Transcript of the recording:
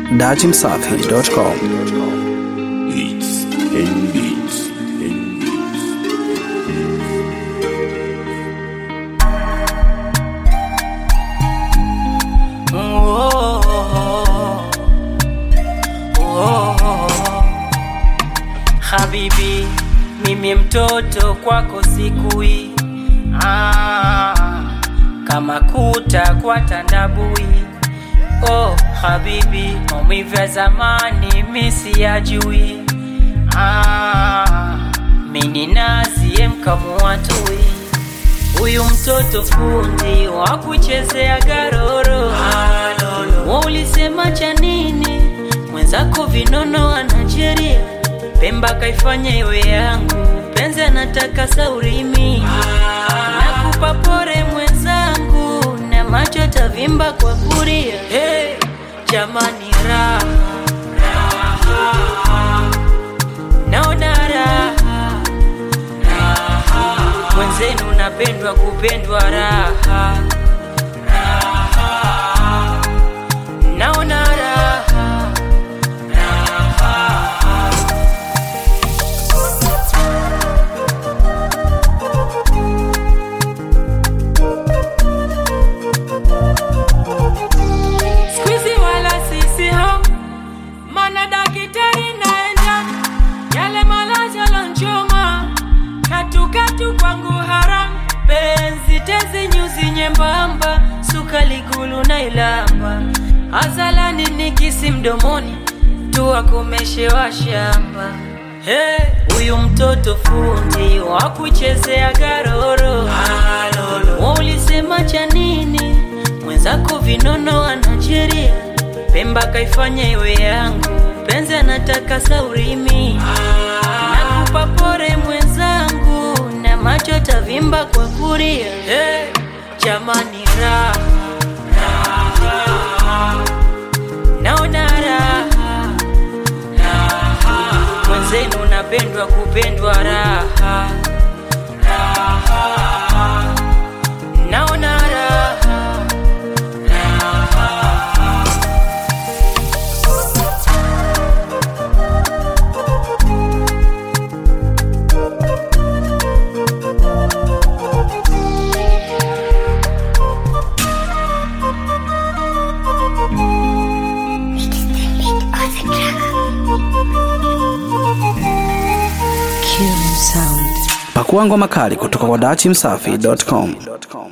datimsafi.com. Beats and beats and beats. Oh, oh, oh. Habibi, mimi mtoto kwako sikui ah, kama kuta kwa tandabui oh, habibi, maumivu ya zamani misi yajui ah, mini nazie mkamua tui Huyu mtoto fundi wa kuchezea garoro, wa ulisema cha nini? Mwenzako vinono wa Nigeria, Pemba kaifanya iwe yangu, penzi anataka saurimi. Nakupa pore mwenzangu, na macho tavimba kwa kuria. Hey, jamani raha naona raha mwenzenu napendwa kupendwa raha naona raha Squeezy wala sisi ho mana dakitari naenda yale malaja lanchoma katukatu kwangu haram penzi tezi nyuzi nyembamba sukali gulu na ilamba azalani nikisi mdomoni tuwakomeshewa shamba Hey, huyu mtoto fundi wa kuchezea garoro wa ulisema cha nini mwenzako vinono wa Nigeria Pemba kaifanya iwe yangu penzi anataka saurimi nakupa pore mwenzangu na macho tavimba kwa kuria hey, jamani raha naona raha mwenzenu napendwa kupendwa raha naona raha Pakua ngoma kali kutoka kwa datimsafi.com.